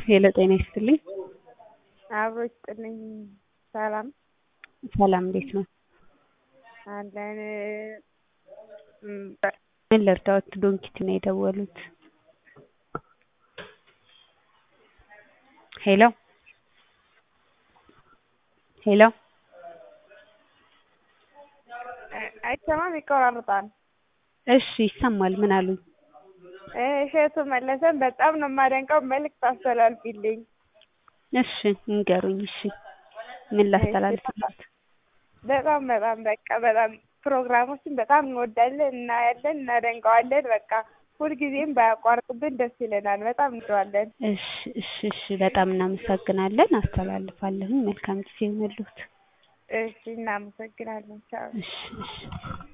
ሄሎ ጤና ይስጥልኝ። አብሮ ይስጥልኝ። ሰላም ሰላም እንዴት ነው? አለን። ምን ልርዳዎት? ዶንኪት ነው የደወሉት። ሄሎ ሄሎ አይሰማም፣ ይቆራርጣል። እሺ ይሰማል። ምን አሉኝ? እሸቱ መለሰን በጣም ነው የማደንቀው። መልዕክት አስተላልፊልኝ። እሺ ንገሩኝ። እሺ ምን ላስተላልፍላት? በጣም በጣም በቃ በጣም ፕሮግራሞችን በጣም እንወዳለን፣ እናያለን፣ እናደንቀዋለን። በቃ ሁልጊዜም ባያቋርጥብን ደስ ይለናል። በጣም እንወደዋለን። እሺ እሺ እሺ በጣም እናመሰግናለን። አስተላልፋለሁ። መልካም ጊዜ ይሁንልዎት። እሺ እናመሰግናለን። ቻው። እሺ እሺ